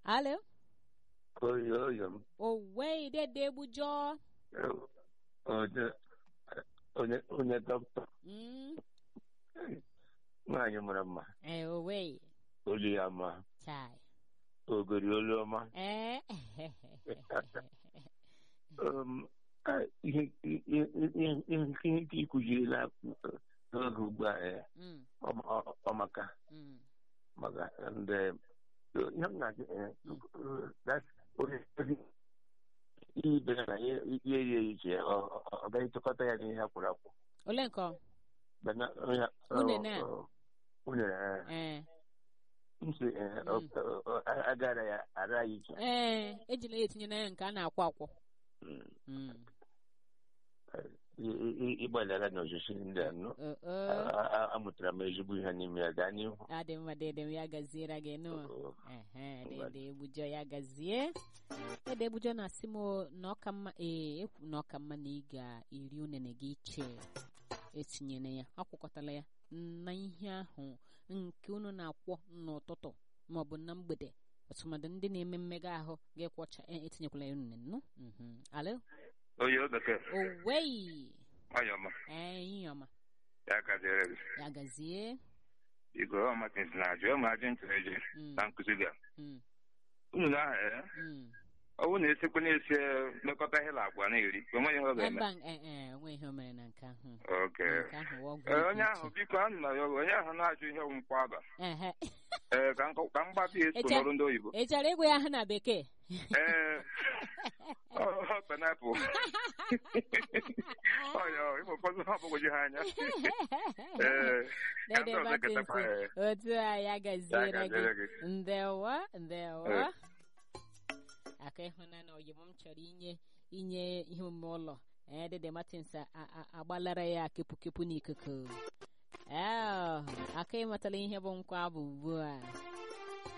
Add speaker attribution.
Speaker 1: alo
Speaker 2: oyi oyi m
Speaker 1: owe dede egbujọ
Speaker 2: onye onye onye dọkịta
Speaker 1: Mm,
Speaker 2: nwaanyị mara mma
Speaker 1: eh, owe
Speaker 2: olu ya ma
Speaker 1: chai
Speaker 2: ogori olu ọma
Speaker 1: eh
Speaker 2: Um, ah, ihe ihe ihe ihe ihe nke ikuzirila n'oge ugbu a eh,
Speaker 1: Mm,
Speaker 2: ọ- ọ- ọmaka
Speaker 1: mm,
Speaker 2: maka ndị ihe m na-ajụ eh, that's onye ihe ibere na ihe ihe eri iche ọ ọ- ọ gaghị tụkọta ya n'ihe akwụrụ akwụ
Speaker 1: ole nke ọ?
Speaker 2: Bana onye
Speaker 1: Unene a?
Speaker 2: unere eh,
Speaker 1: eh
Speaker 2: nsị eh, ọ- ọ- ọ- agara ya ara ya iche
Speaker 1: ee ejila ya etinye na ya nke a na-akwụ akwụ
Speaker 2: Mm.
Speaker 1: Mm,
Speaker 2: I- i- i- ịgbalịara n'osisi ndị a nọ
Speaker 1: o- o.
Speaker 2: A- a- amụtara m ezigbo ihe n'ime ya gaa n'ihu
Speaker 1: adị mma dede m ya gaziere gị nụ
Speaker 2: Oh,
Speaker 1: ehe dede egbujọ ya gazie dede egbujọ na-asị m o, na ọka mma ee ekwu na ọka mma na ị ga-eri unene gị iche etinyere ya akwụkọtala ya na ihe ahụ nke unu na-akwọ n'ụtụtụ maọbụ na mgbede ọtụmadụ ndị na-eme mmega ahụ ga-ekwọcha e- etinyekwala ya unene nụ Mhm. alo
Speaker 2: oyi o bekee
Speaker 1: owei
Speaker 2: nwanyị ọma
Speaker 1: ee ihe ọma
Speaker 2: ya gaziere gị
Speaker 1: ya gazie
Speaker 2: biko ọ matins na ajụ ma ajụ ntụrụ eji
Speaker 1: Mm,
Speaker 2: na nkụzi gị a.
Speaker 1: mm,
Speaker 2: unu na aha
Speaker 1: mm.
Speaker 2: ọ bụrụ na esikwa na-esi mmekọta ihe na agwa na-eri onweghị ihe ọ ga-eme
Speaker 1: mba ee ee onwe ihe o mere na nke ahụ
Speaker 2: oke
Speaker 1: nke ahụ wụ ọgwụ
Speaker 2: Ee, onye
Speaker 1: iche.
Speaker 2: ahụ biko anụ na ya onye ahụ na-ajụ ihe nkwụ aba
Speaker 1: Ehe.
Speaker 2: ee ka m kọ- ka m gbata ya eso
Speaker 1: Eche-
Speaker 2: n'ọrụ ndị oyibo
Speaker 1: ị chọrọ ịgwa ya aha na bekee
Speaker 2: ee ọ penapụl ọya ịma ụfọdụ ha ọgbagwoju ha anya ee ka ndị
Speaker 1: Dede
Speaker 2: ọzọ ketakwa
Speaker 1: Martins,
Speaker 2: ya
Speaker 1: otu a ya
Speaker 2: ya
Speaker 1: gaziere
Speaker 2: gaziere
Speaker 1: gị
Speaker 2: gị
Speaker 1: ndewo ndewo
Speaker 2: Eh.
Speaker 1: aka ịhụnanya oyibo m chọrọ inye inye ihe omume ụlọ ee Dede Martins a- a- agbalara ya kepu kepu n'ikuku ee aka ịmatala ihe bụ nkwa bụ ugbu a